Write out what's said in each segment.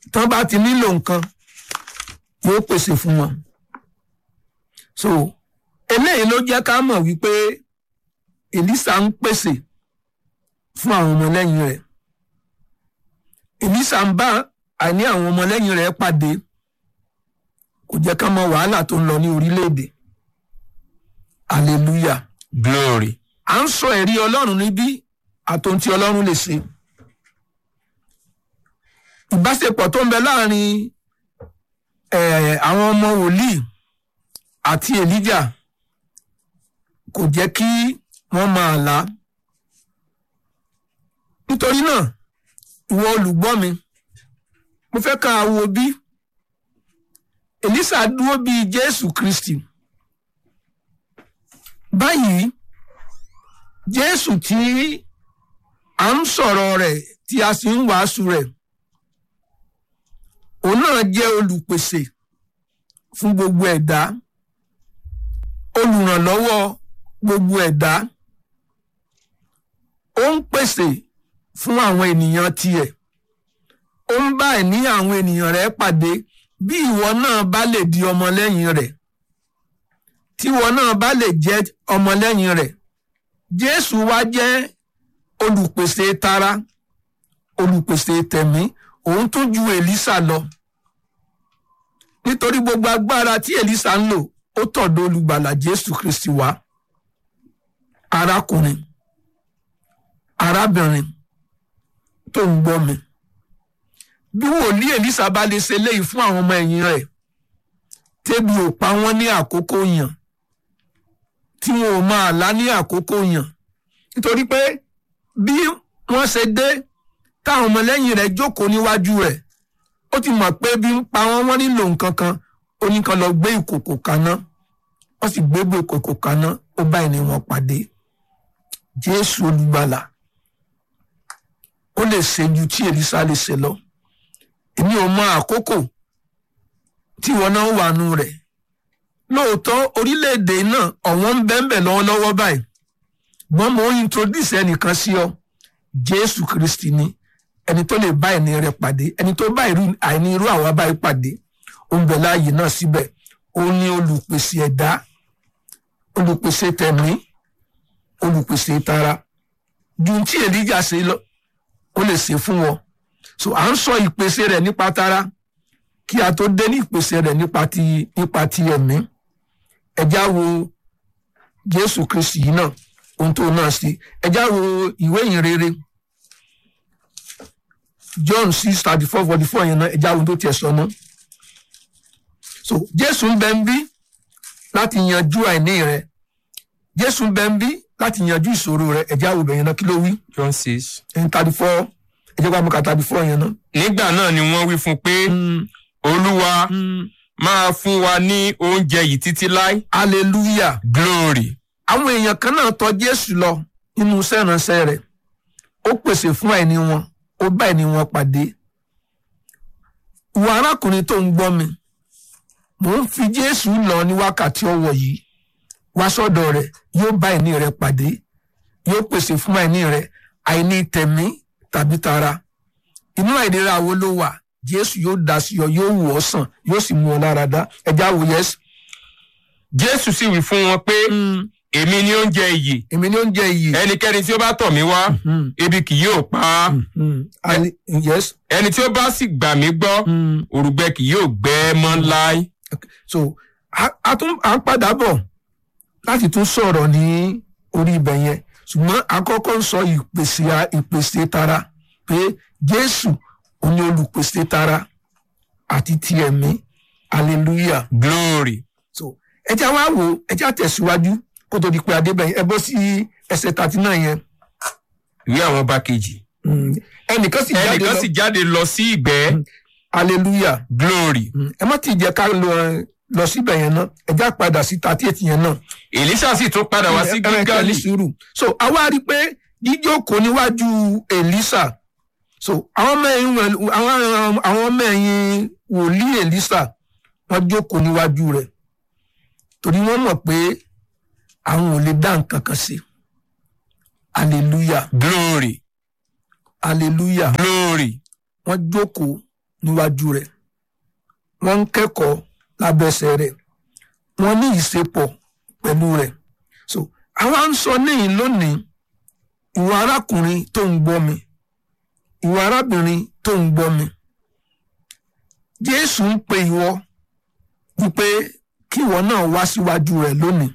tán bá ti nílò nǹkan yóò pèsè fún wọn so eléyìí ló jẹ́ ká mọ̀ wípé Èlísà ń pèsè fún àwọn ọmọlẹ́yìn rẹ̀ Èlísà ń bá àní àwọn ọmọlẹ́yìn rẹ̀ pàdé kò jẹ́ ká mọ wàhálà tó ń lọ ní orílẹ̀-èdè hallelujah glory à ń sọ ẹ̀rí ọlọ́run níbí àtòun tí ọlọ́run lè ṣe ìbáṣepọ̀ tó ń bẹ láàrin eh, àwọn ọmọ wòlíì àti èlíjà kò jẹ́ kí wọ́n máa là á nítorí náà ìwọ olùgbọ́ mi mo fẹ́ ká wo bí Èlísà dúró bíi Jésù Kristi báyìí Jésù tí à ń sọ̀rọ̀ rẹ̀ tí a sì ń wàásù rẹ̀ òun náà jẹ́ olùpèsè fún gbogbo ẹ̀dá olùrànlọ́wọ́ gbogbo ẹ̀dá ó ń pèsè fún àwọn ènìyàn tiẹ̀ ó ń bá ẹ̀ní àwọn ènìyàn rẹ̀ pàdé bí ìwọ náà bá lè di ọmọlẹ́yìn rẹ̀ tí ìwọ náà bá lè jẹ́ ọmọlẹ́yìn rẹ̀ Jésù wá jẹ́ olùpèsè tara olùpèsè tẹ̀mí òun tún ju Èlísà lọ nítorí gbogbo agbára tí Èlísà ń lò ó tọ̀dọ̀ olùgbàlà Jésù Kristi wá arákùnrin arábìnrin tó ń gbọ́ mi bí wòlíì Èlísà bá lè ṣe léyìí fún àwọn ọmọ ẹ̀yìn rẹ̀ tébi ò pa wọ́n ní àkókò yàn tí wọn ò máa lá ní àkókò yàn nítorí pé bí wọ́n ṣe dé táwọn ọmọlẹ́yìn rẹ̀ jókòó níwájú rẹ̀ ó ti mọ̀ pé bí ń pa wọ́n wọ́n nílò nǹkan kan ó ní kan lọ gbé ìkòkò kaná wọ́n sì gbé gbé ìkòkò kaná ó bá ẹni wọn pàdé Jésù olùgbàlà ó lè ṣe ju tí Èlísà lè ṣe lọ èmi ò mọ àkókò tí wọn náà wà nù rẹ̀ lóòótọ́ orílẹ̀-èdè náà ọ̀wọ́n ń bẹ́ńbẹ̀ lọ́wọ́lọ́wọ́ báyìí wọ́n mọ̀ ń introduce ẹnìkan sí ọ Jésù Kristi ni ẹni tó lè bá ẹni rẹ̀ pàdé ẹni tó bá àìní irú àwa báyìí pàdé ó ń bẹ láàyè náà síbẹ̀ ó ní olùpèsè ẹ̀dá olùpèsè tẹ̀mí olùpèsè tara ju tí Èlíjà ṣe lọ ó lè ṣe fún wọn so à ń sọ ìpèsè rẹ̀ nípa tara kí a tó dé ní ìpèsè rẹ̀ nípa ti nípa ti ẹ̀mí ẹjá wo Jésù Kristi yìí náà ohun tó náà ṣe ẹjá wo ìwé ìhìnrere John six thirty four forty four yẹn náà ẹjá wo ohun tó tiẹ̀ sọ náà so Jésù ń bẹ ń bí láti yanjú àìní rẹ̀ Jésù ń bẹ ń bí láti yanjú ìṣòro rẹ̀ ẹjá wo bẹ̀yẹn náà kí ló wí John six. ẹni thirty four ẹjẹ bá mú ká thirty four yẹn náà. nígbà náà ni wọ́n wí fún un pé olúwa máa fún wa ní oúnjẹ yìí títí láé hallelujah glory àwọn èèyàn kan náà tọ̀ Jésù lọ nínú iṣẹ́ ìránṣẹ́ rẹ̀ ó pèsè fún àìní wọn ó bá àìní wọn pàdé ìwọ arákùnrin tó ń gbọ́ mi mò ń fi Jésù lọ ní wákàtí ọwọ́ yìí wá sọ́dọ̀ rẹ̀ yóò bá àìní rẹ̀ pàdé yóò pèsè fún àìní rẹ̀ àìní tẹ̀mí tàbí tara inú àìlera wo ló wà Jésù yóò dá sí ọ yóò wò ọ́ sàn yóò sì mú ọ lára dá ẹjá wò yẹs. jésù sì wí fún wọn pé èmi ni oúnjẹ ìyè èmi ni oúnjẹ iyì. ẹnikẹ́ni tí ó bá tọ̀ mí wá ebi kì yóò pa á Ali- yes. ẹni tí ó bá sì gbà mí gbọ́ òrùgbẹ kì yóò gbẹ ẹ́ mọ́ láé so a a tún à ń padà bọ̀ láti tún sọ̀rọ̀ ní orí ibẹ̀ yẹn ṣùgbọ́n àkọ́kọ́ ń sọ ìpèsè a- ìpèsè tara pé Jésù òun ni olùpèsè tara àti ti ẹ̀mí hallelujah glory so ẹjẹ́ wá wò ẹjẹ́ àtẹ̀síwájú kó tó di pé adébẹ̀yìn ẹ bọ́ sí ẹsẹ̀ thirty nine yẹn ìwé àwọn ọba kejì Mm. ẹnìkan sì jáde ẹnìkan lọ sì jáde lọ sí ìgbẹ́ hallelujah glory Mm. ẹ má ti jẹ́ ká lọ lọ síbẹ̀ yẹn náà ẹjẹ́ àpadà sí thirty eight yẹn náà èlísà sì tún padà wá sí Ẹ- ẹ- ẹ- ní gígálì sùúrù so àwa rí i pé jíjókòó níwájú Èlísà so àwọn ọmọ ẹ̀yìn wẹ̀- àwọn àwọn ọmọ ẹ̀yìn wòlíì Èlísà wọ́n jókòó níwájú rẹ̀ torí wọ́n mọ̀ pé àwọn ò lè dá nǹkan kan sí hallelujah glory hallelujah glory wọ́n jókòó níwájú rẹ̀ wọ́n ń kẹ́kọ̀ọ́ lábẹ́sẹ̀ rẹ̀ wọ́n ní ìṣepọ̀ pẹ̀lú rẹ̀ so àwa ń sọ níyìn lónìí ìwọ arákùnrin tó ń gbọ́ mi ìwọ arábìnrin tó ń gbọ́ mi Jésù ń pe ìwọ wípé kí ìwọ náà wá síwájú rẹ̀ lónìí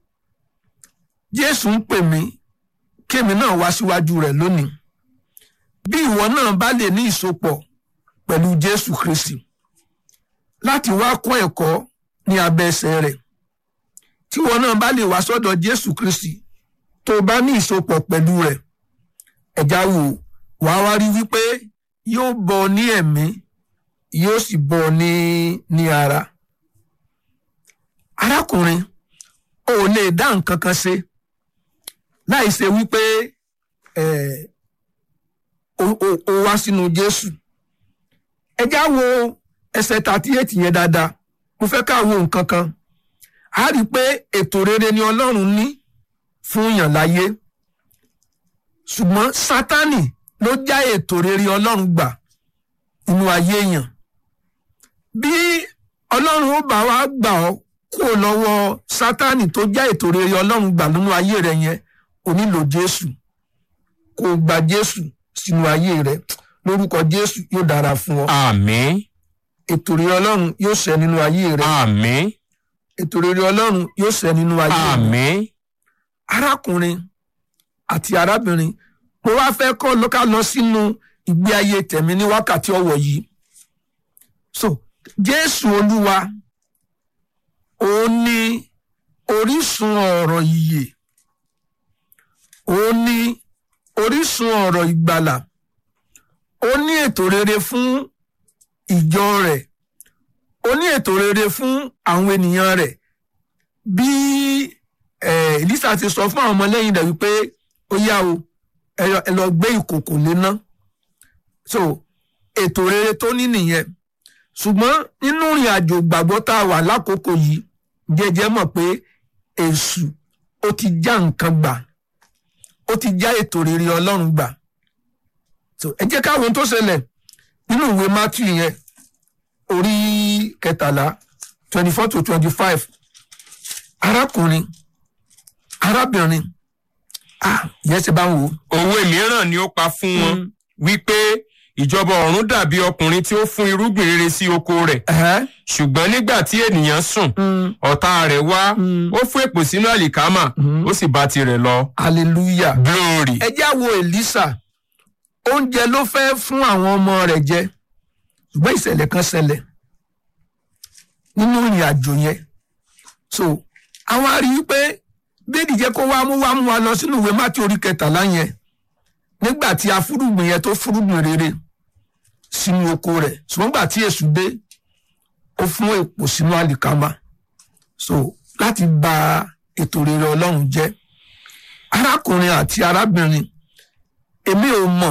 Jésù ń pè mí kémi náà wá síwájú rẹ̀ lónìí bí ìwọ náà bá lè ní ìsopọ̀ pẹ̀lú Jésù Kristi láti wá kọ́ ẹ̀kọ́ ní abẹ́ ẹsẹ̀ rẹ̀ tí ìwọ náà bá lè wá sọ́dọ̀ Jésù Kristi tó bá ní ìsopọ̀ pẹ̀lú rẹ̀ ẹ̀já wò wá wá rí wípé yóò bọ́ ọ ní ẹ̀mí yóò sì bọ́ ọ ní ní ara arákùnrin o ò lè dá nǹkan kan ṣe láì ṣe wípé ẹ o o- o wá sínú Jésù ẹ já wo ẹsẹ̀ thirty eight yẹn dáadáa mo fẹ́ ká wo nǹkan kan a rí i pé ètò rere ni Ọlọ́run ní fún yàn láyé ṣùgbọ́n Sátánì ló já ètò rere Ọlọ́run gbà nínú ayé yàn bí Ọlọ́run ó bá wa gbà ọ́ kúrò lọ́wọ́ Sátánì tó já ètò rere Ọlọ́run gbà nínú ayé rẹ yẹn o nílò Jésù kó o gba Jésù sínú ayé rẹ lórúkọ Jésù yóò dára fún ọ àmín ètò rere Ọlọ́run yóò ṣẹ nínú ayé rẹ àmín ètò rere Ọlọ́run yóò ṣẹ nínú ayé rẹ àmín arákùnrin àti arábìnrin mo wá fẹ́ kọ́ ló ká lọ sínú ìgbé ayé tẹ̀mí ní wákàtí ọ̀wọ̀ yìí so Jésù Olúwa òun ni orísun ọ̀rọ̀ ìyè òun ni orísun ọ̀rọ̀ ìgbàlà ó ní ètò rere fún ìjọ rẹ̀ ó ní ètò rere fún àwọn ènìyàn rẹ̀ bí eh, Èlísà ti sọ fún àwọn ọmọlẹ́yìn rẹ̀ wípé ó yá o ẹ lọ- ẹ lọ gbé ìkòkò léná so ètò rere tó ní nìyẹn ṣùgbọ́n nínú ìrìn àjò gbàgbọ́ tá a wà lákòókò yìí jẹ́jẹ́ mọ̀ pé èṣù ó ti já nǹkan gbà ó ti já ètò rere Ọlọ́run gbà so ẹ jẹ́ káwọn tó ṣẹlẹ̀ nínú ìwé Matthew yẹn orí kẹtàlá twenty four to twenty five arákùnrin arábìnrin ah yẹn ti bá ń wò ó òwe mìíràn ni ó pa fún wọn Mm. wípé ìjọba ọ̀run dàbí ọkùnrin tí ó fún irúgbìn rere sí oko rẹ̀ ẹ̀hẹ́, ṣùgbọ́n nígbà tí ènìyàn sùn mm, ọ̀tá rẹ̀ wá Mm. ó fún èpò sínú àlìkámà Mm. ó sì bá tirẹ̀ lọ hallelujah glory ẹ já wo Èlísà oúnjẹ ló fẹ́ fún àwọn ọmọ rẹ̀ jẹ ṣùgbọ́n ìṣẹ̀lẹ̀ kan ṣẹlẹ̀ nínú ìrìn àjò yẹn so àwọn arí wípé bẹ́ẹ̀ni jẹ́ kó wá mú wá mú wa lọ sínú ìwé Mátíù orí kẹtàlá yẹn nígbà tí afúrúgbìn yẹn tó fúrúgbìn rere sínú oko rẹ̀ ṣùgbọ́n nígbà tí èṣù dé ó fún èpò sínú àlìkámà so láti bà ètò rere Ọlọ́run jẹ́ arákùnrin àti arábìnrin èmi ò mọ̀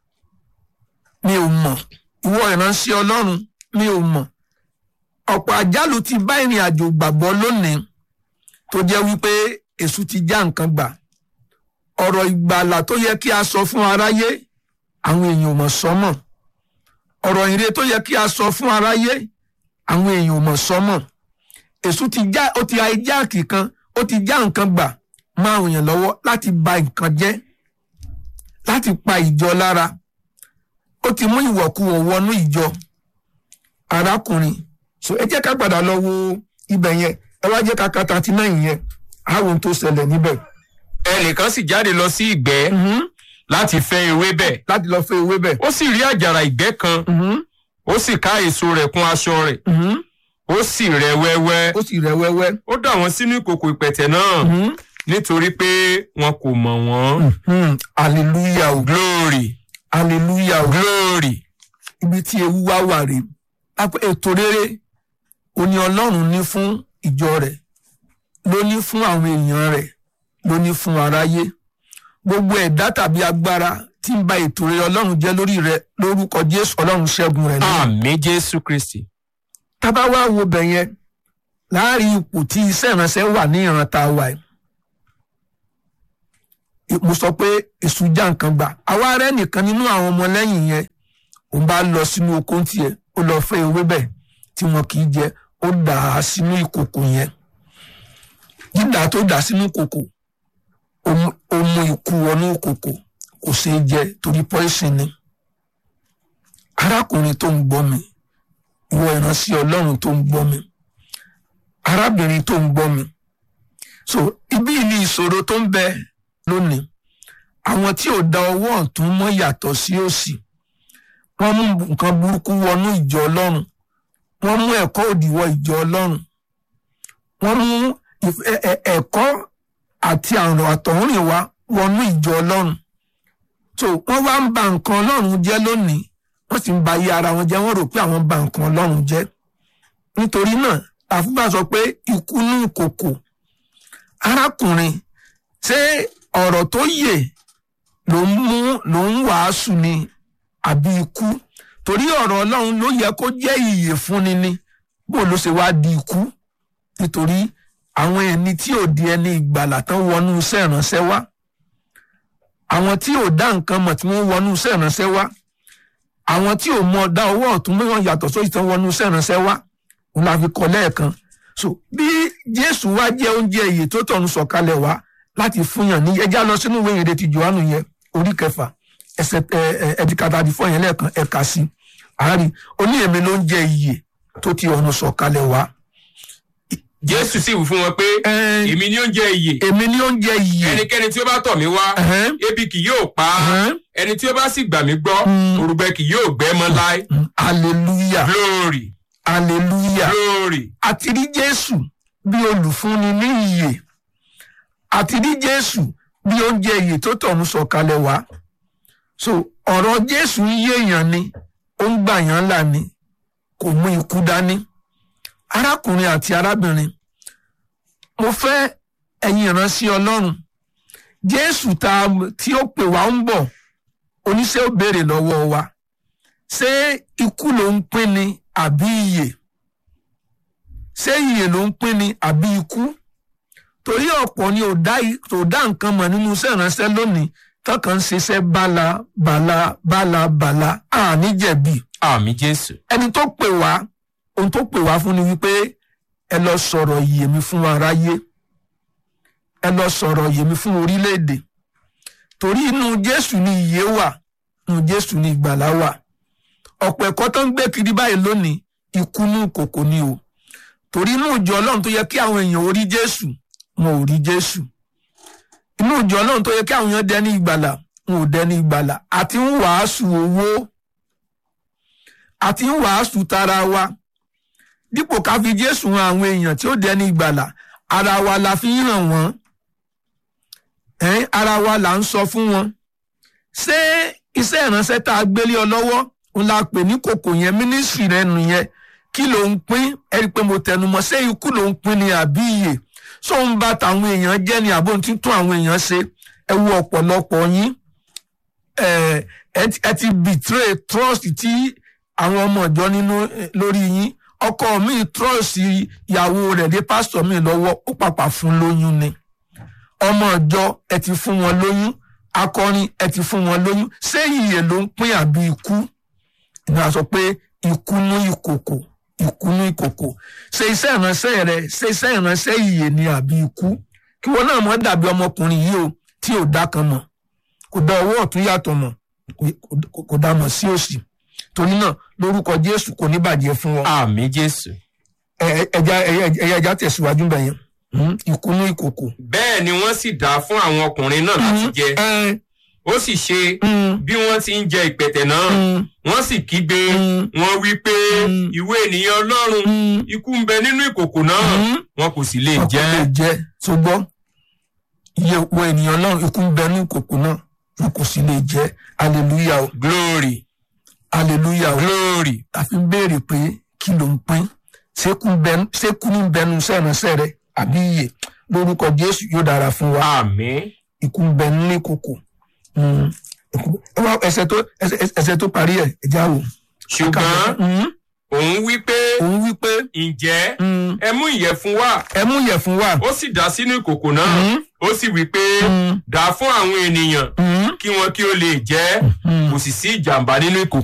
mi ò mọ̀ ìwọ ìránṣẹ́ Ọlọ́run mi ò mọ̀ ọ̀pọ̀ àjálù ti bá ìrìn àjò gbàgbọ́ lónìí tó jẹ́ wípé èṣù ti já nǹkan gbà ọ̀rọ̀ ìgbàlà tó yẹ kí a sọ fún aráyé àwọn èèyàn ò mọ̀ sọ́mọ̀ ọ̀rọ̀ ìre tó yẹ kí a sọ fún aráyé àwọn èèyàn ò mọ̀ sọ́mọ̀ èṣù ti já ó ti àìjáàkì kan ó ti já nǹkan gbà máa ń yàn lọ́wọ́ láti ba nǹkan jẹ́ láti pa ìjọ lára ó ti mú ìwọ̀kuwọ̀ wọnú ìjọ arákùnrin so ẹ jẹ́ ká padà lọ wo ibẹ̀ yẹn ẹ wá jẹ́ ká ka thirty nine yẹn àwọn ohun tó ṣẹlẹ̀ níbẹ̀. ẹnìkan sì jáde lọ sí ìgbẹ́ Mhm. láti fẹ́ ewébẹ̀ láti lọ fẹ́ ewé bẹ̀. ó sì rí àjàrà ìgbẹ́ kan Mhm. ó sì ká èso rẹ̀ kún aṣọ rẹ̀ Mhm. ó sì rẹ̀ wẹ́wẹ́ ó sì rẹ̀ wẹ́wẹ́. ó dà wọ́n sínú ìkòkò ìpẹ̀tẹ̀ náà Mhm. nítorí pé wọn kò mọ̀ wọ́n Mhm. hallelujah o glory hallelujah o glory ibi tí ewu wá wà rè àpò ètò rere òní ọlọ́run ní fún ìjọ rẹ̀ ló ní fún àwọn èèyàn rẹ̀ ló ní fún aráyé gbogbo ẹ̀dá tàbí agbára tí ń ba ètò rere ọlọ́run jẹ́ lórí rẹ̀ lórúkọ jésù ọlọ́run ṣẹ́gun rẹ̀ náà. àmín jésù kristi tábà wá wo bẹ̀ yẹn láàrin ipò tí iṣẹ́ ìránṣẹ́ wà ní ìran tá a wà yìí mo sọ pé èṣù já nǹkan gbà àwa rẹ nìkan nínú àwọn ọmọlẹ́yìn yẹn òun bá lọ sínú oko tiẹ̀ ó lọ fẹ́ ewébẹ̀ tí wọn kì í jẹ ó dà á sínú ìkòkò yẹn dídà tó dà sínú ìkòkò ó mú- ó mú ikú wọnú ìkòkò kò ṣeé jẹ torí poison ni arákùnrin tó ń gbọ́ mi ìwọ ìránṣẹ́ ọlọ́run tó ń gbọ́ mi arábìnrin tó ń gbọ́ mi so ibi ni ìṣòro tó ń bẹ lónìí àwọn tí ò da ọwọ́ ọ̀tún mọ́ yàtọ̀ sí òsì wọ́n mú nǹkan burúkú wọnú ìjọ ọlọ́run wọ́n mú ẹ̀kọ́ òdì wọ ìjọ ọlọ́run wọ́n mú ìf- ẹ- ẹ- ẹ̀kọ́ àti àrùn àtọ̀húnrìn wá wọnú ìjọ ọlọ́run so wọ́n wá ń ba nǹkan ọlọ́run jẹ́ lónìí wọ́n sì ń ba ayé ara wọn jẹ́ wọ́n rò pé àwọn ba nǹkan ọlọ́run jẹ́ nítorí náà àfúgbà sọ pé ikú ní ìkòkò arákùnrin ṣé ọ̀rọ̀ tó yè ló ń mú ló ń wàásù ni àbí ikú torí ọ̀rọ̀ ọlọ́run ló yẹ kó jẹ́ ìyè fúnni ni bó ló ṣe wá di ikú nítorí àwọn ẹni tí ò di ẹni ìgbàlà tán wọnú iṣẹ́ ìránṣẹ́ wá àwọn tí ò dá nǹkan mọ̀ tí wọ́n wọnú iṣẹ́ ìránṣẹ́ wá àwọn tí ò mọ dá owó ọ̀tún mìíràn yàtọ̀ sóyè tán wọnú iṣẹ́ ìránṣẹ́ wá òun la fi kọ́ lẹ́ẹ̀kan so bí jésù wá jẹ́ oúnjẹ ìyè tó tọ̀run sọ̀kalẹ̀ wá láti fúnyàn ní ẹjá lọ sínú ìwé ìrètí johannu yẹn orí kẹfà ẹsẹ̀ ẹ ẹ ẹdìkàtà àti fọyín lẹ́ẹ̀kan ẹ̀ka sí àárín oníyèmí ló ń jẹ ìyè tó ti ọ̀run sọ̀kalẹ̀ wá. jésù sì wí fún wọn pé Ẹ, èmi ni oúnjẹ ìyè èmi ní oúnjẹ ìyè. ẹnikẹ́ni tí ó bá tọ̀ mí wá Ẹ̀hẹ́n, ebi kì yóò pa á ẹ̀hẹ́n, ẹni tí ó bá sì gbà mí gbọ́ Mm. òrùbẹ kì yóò gbẹ mọ́ láé mm, hallelujah glory hallelujah. glory àti rí jésù bí olùfúnni ní ìyè àti rí jésù bí oúnjẹ ìyè tó tọ̀run sọ̀kalẹ̀ wá so ọ̀rọ̀ jésù ń yéèyàn ni ó ń gbà yàn là ni kò mú ikú dání arákùnrin àti arábìnrin mo fẹ́ ẹ̀yin ìránṣẹ́ ọlọ́run jésù tá a- tí ó pè wá ń bọ̀ oníṣẹ́ ò béèrè lọ́wọ́ wa ṣé ikú ló ń pín ni àbí ìyè ṣé ìyè ló ń pín ni àbí ikú torí ọ̀pọ̀ ni ò dá i- ò dá nǹkan mọ̀ nínú iṣẹ́ ìránṣẹ́ lónìí tọkàn ń ṣiṣẹ́ bala bala bala bala àní jẹ̀bi àmì jésù ẹni tó pè wá ohun tó pè wá fún ni wípé ẹ lọ sọ̀rọ̀ ìyè mi fún aráyé ẹ lọ sọ̀rọ̀ ìyè mi fún orílẹ̀-èdè torí inú jésù ni ìyè wà inú jésù ni ìgbàlá wà ọ̀pọ̀ ẹ̀kọ́ tó ń gbé kiri báyìí lónìí ikú ní kòkò ni o torí inú ìjọ ọlọ́run tó yẹ kí àwọn èèyàn orí jésù wọn ò rí jésù inú ìjọ ọlọ́run tó yẹ kí àwọn èèyàn dẹni ìgbàlà wọn ò dẹni ìgbàlà àti ń wàásù owó àti ń wàásù tara wa dípò ká fi jésù hàn àwọn èèyàn tí ó dẹni ìgbàlà ara wa la fi ń hàn wọ́n ẹ̀ẹ́n ara wa là ń sọ fún wọn ṣé iṣẹ́ ìránṣẹ́ tá a gbélé ọ lọ́wọ́ òun la pè ní kòkò yẹn mínísírì rẹ nìyẹn kí ló ń pín ẹ rí i pé mo tẹnu mọ́ ṣé ikú ló ń pín ni àbí ìyè ṣó ń bá tàwọn èèyàn jẹ́ ni àbó tí ń tún àwọn èèyàn ṣe ẹ wo ọ̀pọ̀lọpọ̀ yín ẹ ẹ ti- ẹ ti betray trust tí àwọn ọmọ ìjọ nínú eh, lórí yín ọkọ mi trust ìyàwó rẹ̀ lé pásítọ̀ mi lọ́wọ́ ó pàpà fún lóyún ni ọmọ ìjọ ẹ ti fún wọn lóyún akọrin ẹ ti fún wọn lóyún ṣé ìyè ló ń pín àbí ikú ìnáwó sọ pé ikú ní ìkòkò ikú ní ìkòkò ṣe iṣẹ́ ìránṣẹ́ rẹ ṣe iṣẹ́ ìránṣẹ́ ìyè ni àbí ikú kí wọn náà mọ̀ dàbí ọmọkùnrin yìí o tí ò dá kan mọ̀ kò dá ọwọ́ ọ̀tún yàtọ̀ mọ̀ kò- kò- kò dá mọ̀ sí òsì torí náà lórúkọ Jésù kò ní bàjẹ́ fún wọn àmì jésù Ẹ- ẹ- ẹja ẹyẹ- ẹyẹ ẹja tẹ̀síwájú bẹ̀yẹn Hmm, ikú ní ìkòkò. bẹ́ẹ̀ ni wọ́n sì dá fún àwọn ọkùnrin náà láti jẹ Ẹ, ó sì ṣe hmm, bí wọ́n ti ń jẹ ìpẹ̀tẹ̀ náà hmm, wọ́n sì kígbe Mm. wọ́n wí pé Mm. ìwé ènìyàn ọlọ́run hmm, ikú ń bẹ nínú ìkòkò náà hmm. wọn kò sì lè ọkọ jẹ lè jẹ tó gbọ́ iye wo ènìyàn náà ikú ń bẹ ní ìkòkò náà wọn kò sì lè jẹ hallelujah o glory hallelujah o glory àfi ń béèrè pé kí ló ń pín ṣékú ń bẹnu ṣékú ní bẹnu sẹ́ránṣẹ́ rẹ àbí iye lórúkọ Jésù yóò dára fún wa àmín ikú ń bẹ ní ìkòkò Hmm, ikú- ẹ wá ẹsẹ̀ tó ẹsẹ̀- ẹsẹ̀ tó parí ẹ̀ ẹ já wò. ṣùgbọ́n Hmm, òun wí pé òun wí pé ǹjẹ́ hmm, ẹ mú ìyẹ̀fun wá ẹ mú ìyẹ̀fun wá. ó sì dà sínú ìkòkò náà Hmm, ó sì wí pé hmm, dà fún àwọn ènìyàn hmm, kí wọn kí ó lè jẹ hmm. kò sì sí ìjàmbá nínú ìkòkò